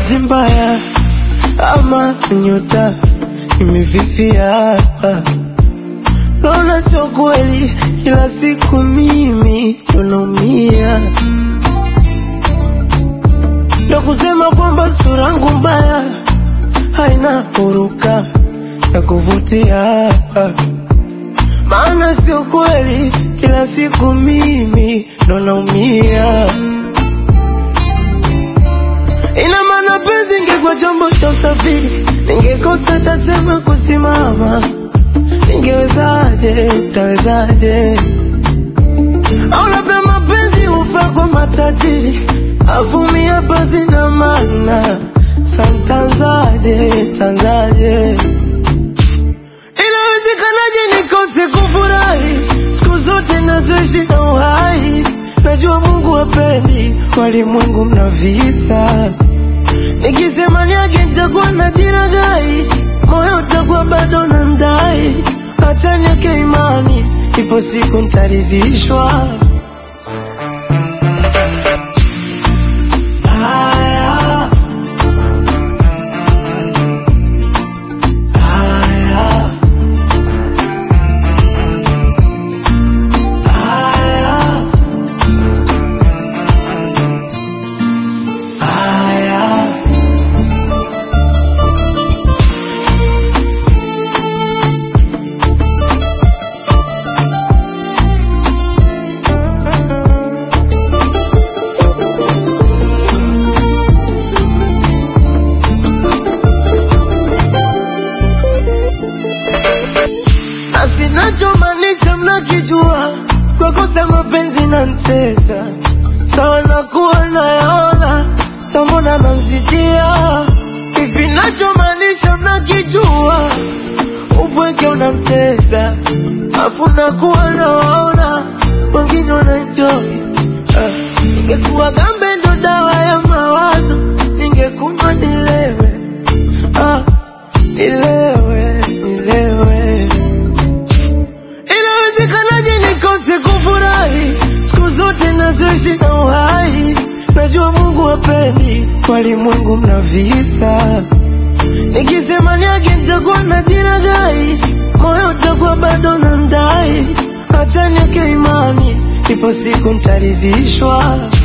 bahati mbaya ama nyota imefifia. Naona sio kweli, kila siku mimi ndo naumia, ndo kusema kwamba sura yangu mbaya haina huruka ya kuvutia, maana sio kweli, kila siku mimi ndo naumia. Ina maana penzi ingekuwa chombo cha usafiri, ningekosa tasema kusimama. Ningewezaje, tawezaje? Au labda mapenzi hufaa kwa matajiri, avumia basi na maana santanzaje, tanzaje? Inawezekanaje nikose kufurahi siku zote nazoishi na uhai? Najua Mungu hapendi walimwengu mna visa Nikisema niage nitakuwa na jiragai, moyo utakuwa bado na ndai. Acha niweke imani, ipo siku nitaridhishwa. Haya, haya, haya, haya. na sinachomaanisha mnakijua, kwa kosa mapenzi na mtesa sawa, nakuwa nayaona samona namzidia hivi, nachomaanisha mnakijua, upweke unamtesa afu nakuwa nawaona wengine wanaenjoy. Ah, Ningekuwa gambe ndo dawa ya mawazo, ningekunywa nilewe, ah, nilewe, nilewe Inawezekanaje nikose kufurahi siku zote nazoishi na uhai? Najua Mungu hapendi walimwengu mna visa. Nikisema niage nitakuwa na jiragai, moyo utakuwa bado na ndai. Acha niweke imani, ipo siku nitaridhishwa.